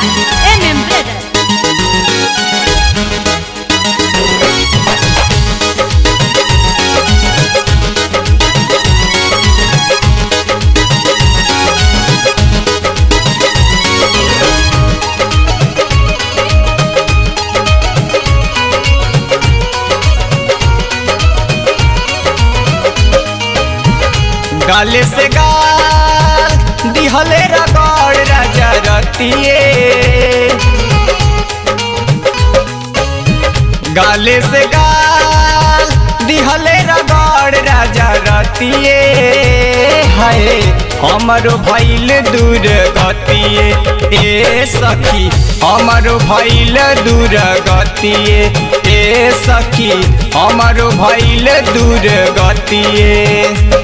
MM Brothers. गाले से गाल दिहले रगड़ राजा रतिए गाले से गाल दिहले रगड़ राजा रतिए हाय हमरो भइल दूर गतिए ए सखी हमरो भइल दूर गतिए ए सखी हमरो भइल दूर गतिए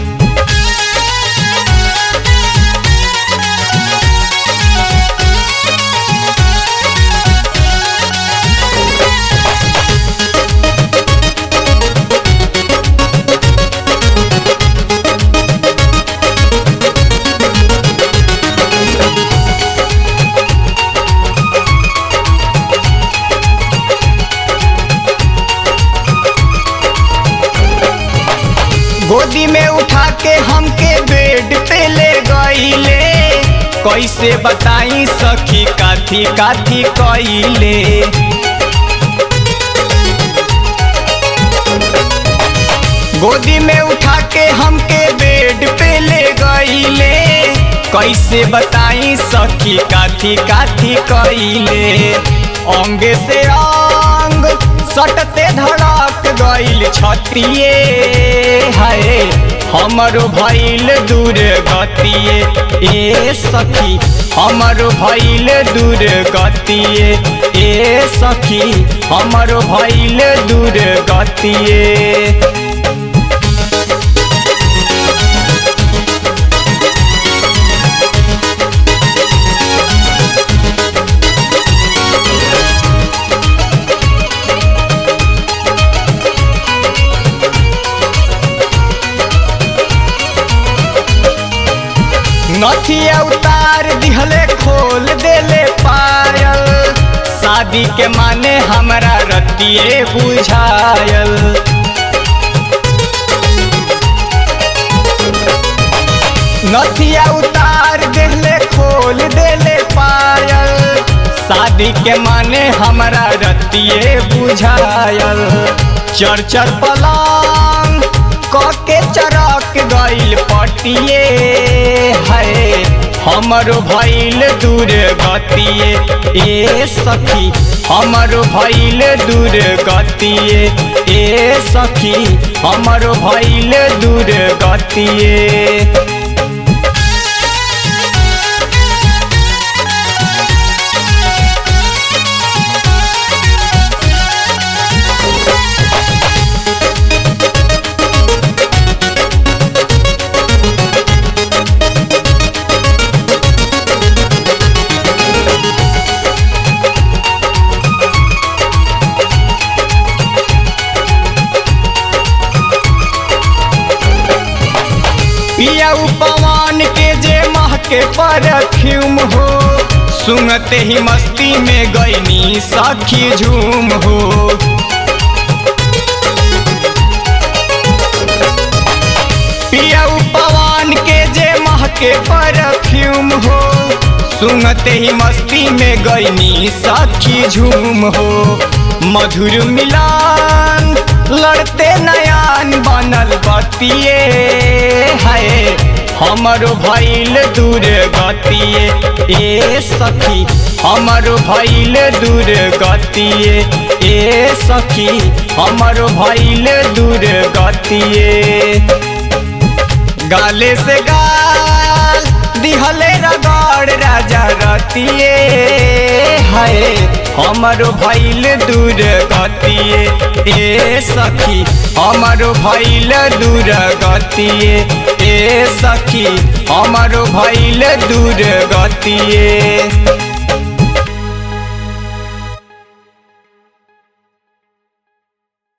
गोदी में उठा के हमके बेड पे ले गईले कैसे बताई सखी काथी काथी कइले गोदी में उठा के हमके बेड पे ले गईले कैसे बताई सखी काथी काथी कइले अंगे से अंग सटते धड़क गइल छतिए हाय हमरो भइल दूर गतिए ए सखी हमरो भइल दूर गतिए ए सखी हमरो भइल दूर गतिए नथिया उतार दिहले खोल देले पायल शादी के माने हमरा रतिए बुझायल नथिया उतार देले खोल देले पायल शादी के माने हमरा रतिए बुझायल चर चर पलंग कके चरक गइल पटिए है हमरो भइल दूर गतिए ए सखी हमरो भइल दूर गतिए ए सखी हमरो भइल दूर गतिए पिया पवन के जे महके परफ्यूम हो सुनते ही मस्ती में गईनी सखी झूम हो पिया पवन के जे महके परफ्यूम हो सुनते ही मस्ती में गईनी सखी झूम हो मधुर मिलान लड़ते नयान बनल बतिए है हमरो भइल दूर गतिए ए सखी हमरो भइल दूर गतिए ए सखी हमरो भइल दूर गतिए गाले से गाल दिहले रगड़ राजा रतिए हाय हमरो भइल दूर गतिए ए सखी हमरो भइल दूर गतिए ए सखी हमरो भइल दूर गतिए